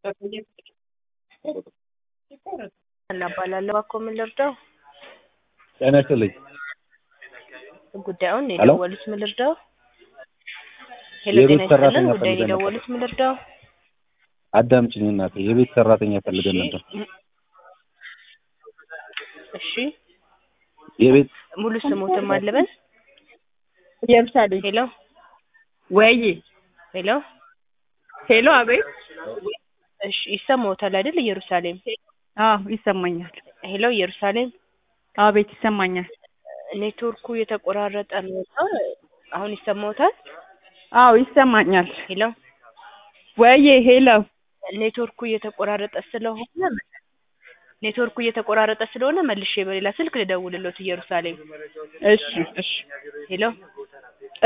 እናባላለሁ እባክዎ ምን ልርዳው? ጤና ይስጥልኝ። ጉዳዩን ሄሎ? የደወሉት ምን ልርዳው? ሄሎ የቤት ጤና ሰራተኛ ይስጥልን ጉዳዩን ፈልገን ነበር። የደወሉት ምን ልርዳው? አዳምጪኝ እናቴ፣ የቤት ሰራተኛ ፈልገን እሺ ነበር። እሺ የቤት ሙሉ ስሞትን ማን ልበል? ኢየሩሳሌም ሄሎ ወይ ሄሎ ሄሎ፣ አቤት። እሺ ይሰማዎታል አይደል? ኢየሩሳሌም አዎ ይሰማኛል። ሄሎ ኢየሩሳሌም አቤት ይሰማኛል። ኔትወርኩ የተቆራረጠ ነው እና አሁን ይሰማዎታል? አዎ ይሰማኛል። ሄሎ ወይ ሄሎ፣ ኔትወርኩ እየተቆራረጠ ስለሆነ ኔትወርኩ እየተቆራረጠ ስለሆነ መልሼ በሌላ ስልክ ልደውልሎት ኢየሩሳሌም እሺ እሺ ሄሎ